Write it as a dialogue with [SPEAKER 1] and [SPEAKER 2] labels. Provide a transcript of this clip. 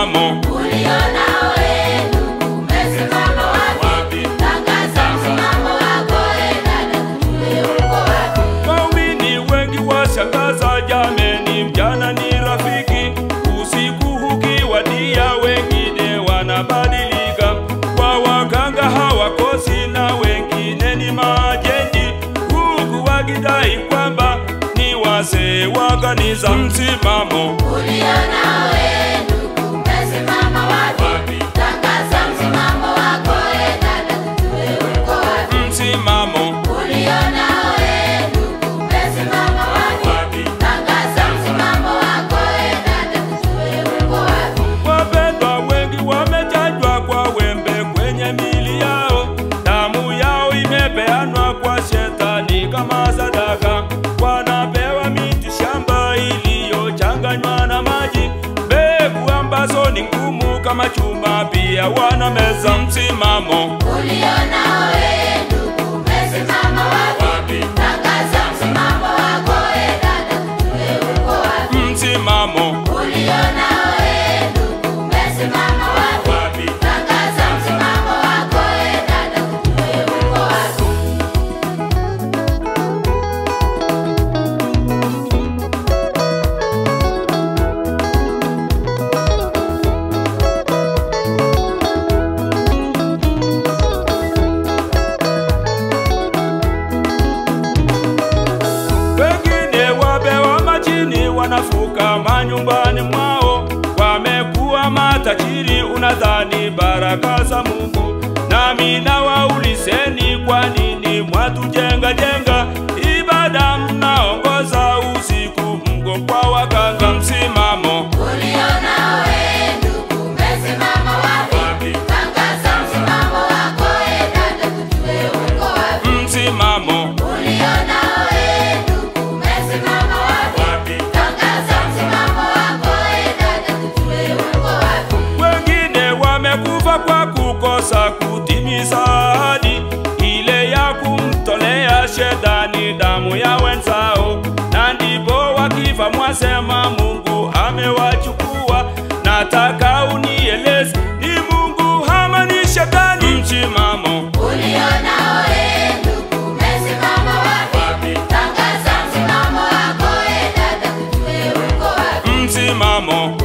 [SPEAKER 1] msimamo
[SPEAKER 2] Uliona wenu umesimama wapi? Tangaza msimamo wako, e dada, tujue uko wapi.
[SPEAKER 1] Waumini wengi washangaza, jameni, mjana ni rafiki, usiku ukiwadia, wengine wanabadilika, kwa waganga hawakosi, na wengine ni majendi, huku wakidai kwamba ni wazee wa kanisa. Msimamo
[SPEAKER 2] Uliona wenu umesimama wapi? Tangaza msimamo wako, e dada, tujue uko wapi.
[SPEAKER 1] msimamo
[SPEAKER 2] Uliona wenu umesimama wapi? Tangaza msimamo wako, e dada, tujue uko wapi.
[SPEAKER 1] Wapendwa wengi wamechanjwa kwa wembe kwenye mili yao, damu yao imepeanwa kwa shetani kama sadaka. Wanapewa miti shamba iliyochanganywa na maji, mbegu ambazo ni ngumu kama chuma, pia wanameza. Msimamo
[SPEAKER 2] Uliona wenu umesimama wapi? Tangaza msimamo wako, e dada, tujue uko wapi.
[SPEAKER 1] msimamo
[SPEAKER 2] Uliona wenu umesimama wapi? Tangaza msimamo wako, e dada, tujue uko wapi.
[SPEAKER 1] Wengine wapewa majini, wanafuka manyumbani mwao, wamekuwa matajiri, unadhani baraka za Mungu. Nami nawaulizeni, kwa nini mwatujenga jenga ibada mnaongoza usiku, mgo kwa waganga? Msimamo
[SPEAKER 2] Uliona wenu umesimama wapi? Tangaza msimamo wako, e dada, tujue uko wapi.
[SPEAKER 1] msimamo
[SPEAKER 2] Uliona wenu umesimama wapi? Tangaza msimamo wako, e dada, tujue uko wapi.
[SPEAKER 1] wengine wamekufa kwa kukosa kutimiza ahadi ile ya kumtolea shetani damu ya wenzao, na ndipo wakifa mwasema Mungu amewachukua. Nataka unieleze ni Mungu ama ni shetani? Msimamo
[SPEAKER 2] Uliona wenu umesimama wapi? Tangaza msimamo wako, e dada, tujue uko wapi.
[SPEAKER 1] msimamo